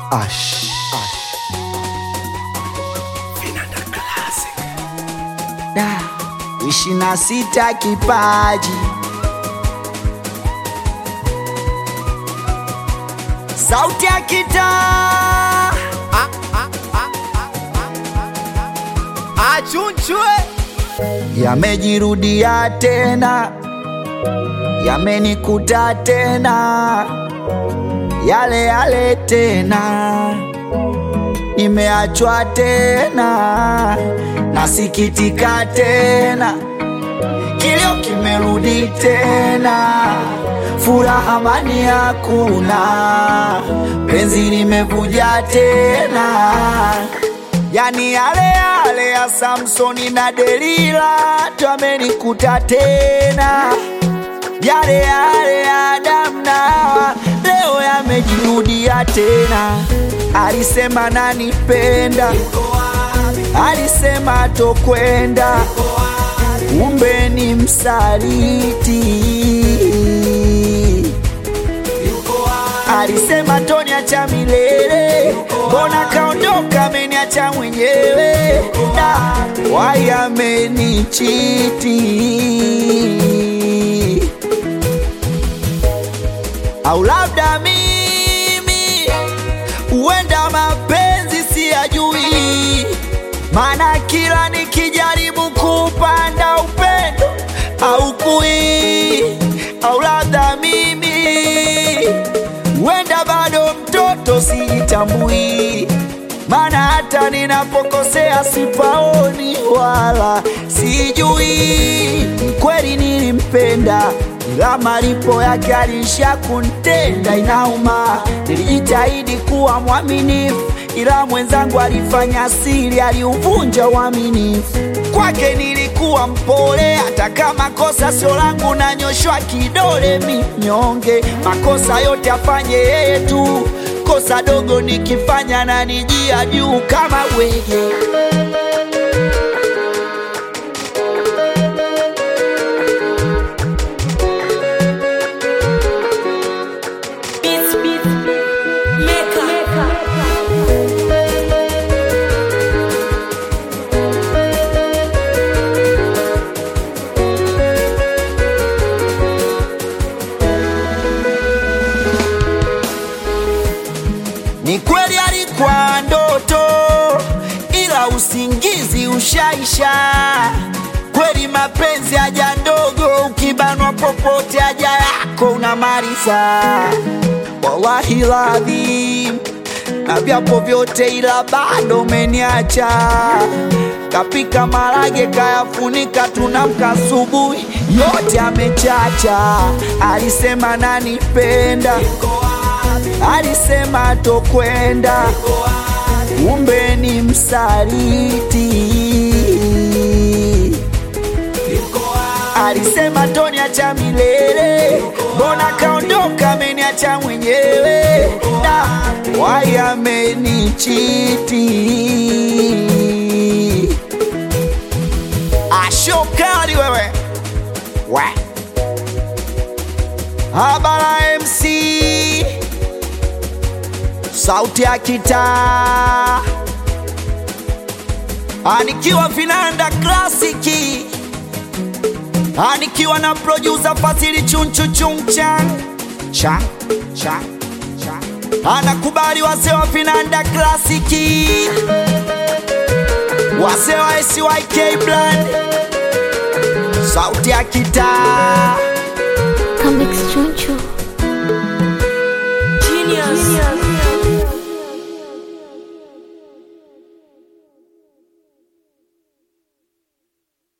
Ash. Da, ishirini na sita kipaji sauti ya kitaa achunchwe yamejirudia tena, yamenikuta tena, yale yale tena, nimeachwa tena, nasikitika tena, kilio kimerudi tena, furaha amani hakuna, penzi limevuja tena yani yale yale ya Samsoni na Delila twamenikuta tena, yale yale ya Adamu na Hawa leo yamejirudia tena. Alisema nanipenda, alisema tokwenda, kumbe ni msaliti. Alisema toniacha milele, mbona kaondoka, ameniacha mwenyewe, da wai amenichiti, au labda mimi huenda mapenzi siyajui, maana kila nikijaribu kupanda upendo au kui, au labda mimi huenda bado mtoto sijitambui, maana hata ninapokosea sipaoni wala sijui. Kweli nilimpenda, ila malipo yake alisha kuntenda, inauma. Nilijitahidi kuwa mwaminifu, ila mwenzangu alifanya siri, aliuvunja uaminifu. Kwake nilikuwa mpole, hata kama kosa sio langu, nanyoshwa kidole minyonge. Makosa yote afanye yeye tu, kosa dogo nikifanya na nijia juu kama wege. Beats, beats, maker. Ni kweli alikuwa ndoto, ila usingizi ushaisha. Kweli mapenzi haja ndogo, ukibanwa popote haja yako unamaliza. Wallahi ladhim, na vyapo vyote, ila bado umeniacha. Kapika marage kayafunika, tunamka asubuhi yote amechacha. Alisema nanipenda alisema tokwenda, kumbe ni msaliti. Alisema toniacha milele, mbona kaondoka, ameniacha mwenyewe, da wai amenichiti. Ashokali wewe we Habara MC sauti ya kitaa anikiwa vinanda klasiki anikiwa na producer Fasili chunchu chungchan cha cha cha anakubali wazee wa vinanda klasiki wazee wa SYK Brand sauti ya kitaa Comics Chunchu.